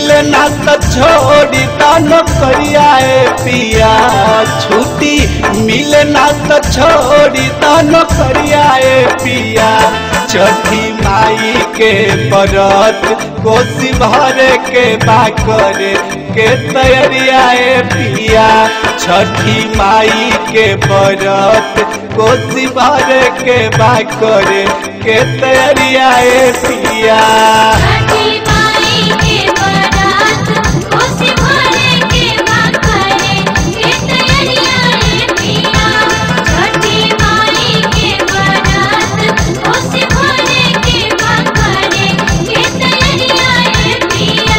मिले ना तो छोड़ी दानो करियाए पिया छुट्टी मिले ना तो छोड़ी दानो करियाए पिया छठी माई के बरत कोसी भरे के बाकरे के तैयारियाए पिया छठी माई के बरत कोसी भरे के बाकरे के तैयारियाए पिया छठी माई के बरात कोसी भरे के बाकरे के तैयारिया रे पिया छठी माई के बरात कोसी भरे के बाकरे के तैयारिया रे पिया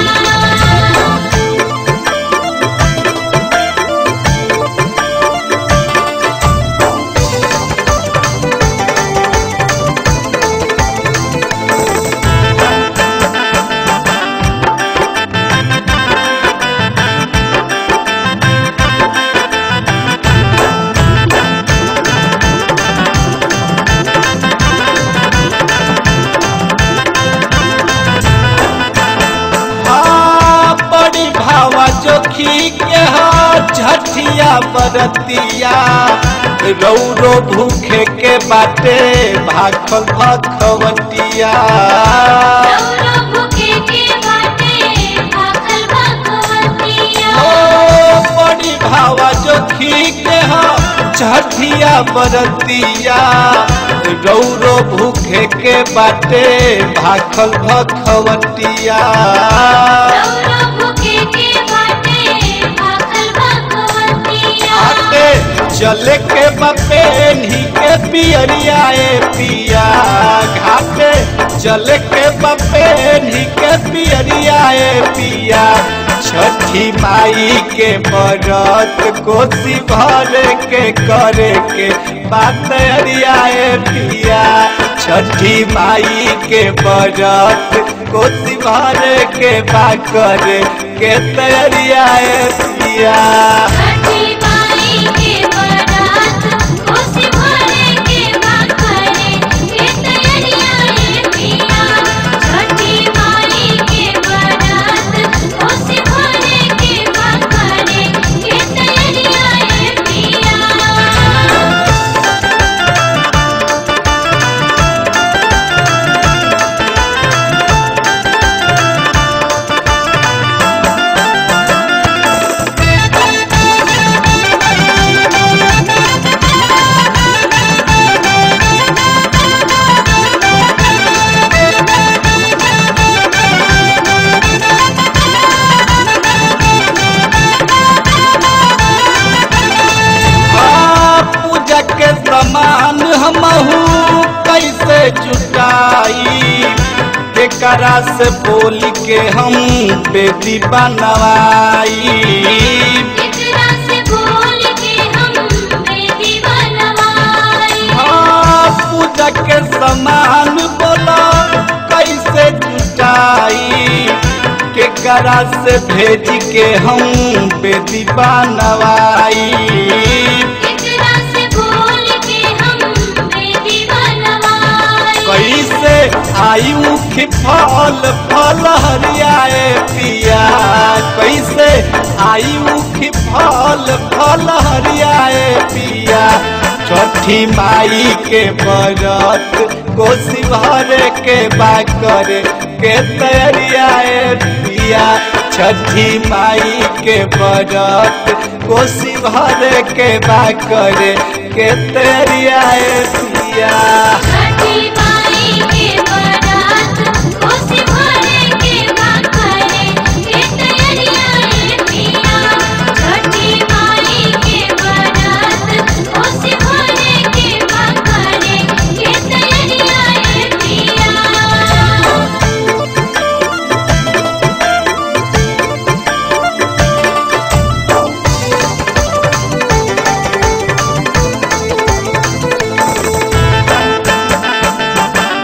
हाँ, बड़ी भावा जोखी के हा झठिया बरतिया रौरो भूखे के बाटे भाखल भखवटिया रौरो भूखे के बाटे भाखल भगवतिया ओ बड़ी भावा जोखी के हा झठिया बरतिया रौरो भूखे के बाटे भाखल भखवटिया रौरो भूखे के बाटे भाखल भगवतिया आटे चले के बपेनी के पियरियाए पिया घाटे चले के बपेनी के पियरियाए पिया छठी माई के बरत कोसी भरे के करे के बात अरियाए पिया छठी माई के बरत कोसी भरे के बात करे के तैयारियाए पिया छठी माई के बरात कोसी भरे के बाकरे के तैयारिया रे पिया छठी माई के बरात कोसी भरे के बाकरे के तैयारिया रे पिया हाँ, पूजा के सामान हमहू कैसे जुटाई केकरा से बोल के हम बेटी बनवाई एकरा से बोल के हम बेटी बनवाई हाँ, पूजा के सामान बोला कैसे जुटाई केकरा से भेज के हम बेटी बनवाई एकरा से बोल के हम बेटी बनवाई कैसे आई मुखी फल फल हरियाए पिया कैसे आई मुखी फल फल हरियाए पिया छठी माई के बरत कोसी भरे के बाकर के तैयारियाए पिया छठी माई के बरत कोसी भरे के बाकर के तैयारियाए पिया छठी माई के बरात कोसी भरे के बाकरे के तैयारिया रे पिया छठी माई के बरात कोसी भरे के बाकरे के तैयारिया रे पिया हाँ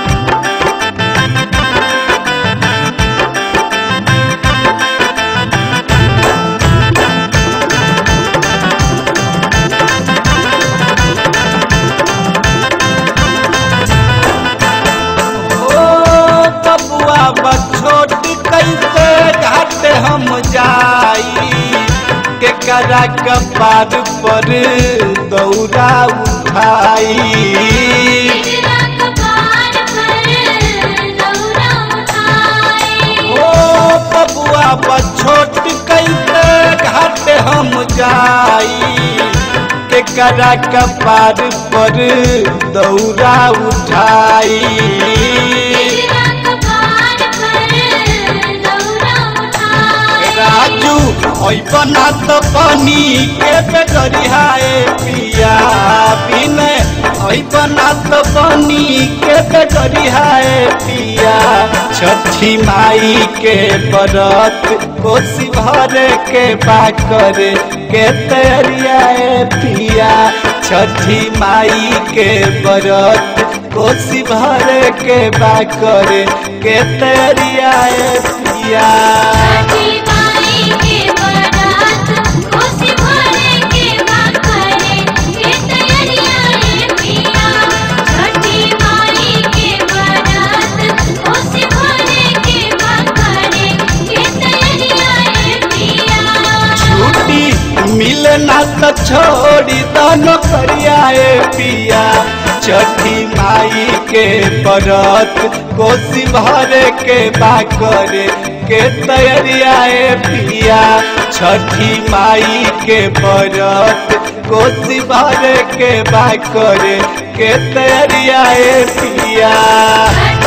करा कपार पर दौरा उठाई तेरा कपार पर दौरा उठाए ओ बबुआ बा छोट कैसे घाट हम जाई के करा कपार पर दौरा उठाई तेरा कपार पर दौरा उठाए राजू ओइ बना तो पानी के बेगरिहाए पिया बिने ओइ बना तो पानी के बेगरिहाए पिया छठी माई के बरत कोसी भरे के बाकर के तैयारियाए पिया छठी माई के बरत कोसी भरे के बाकर के तैयारियाए पिया छठी माई के बरात कोसी भरे के बाकरे के तैयारियां रे पिया छठी माई के बरात कोसी भरे के बाकरे के तैयारियां रे पिया छुट्टी मिले ना तो छोड़ी दोनों करियाए पिया छठी माई के बरत कोसी भरे के बाकरे के तैयारियाए पिया छठी माई के बरत कोसी भरे के बाकरे के तैयारियाए पिया छठी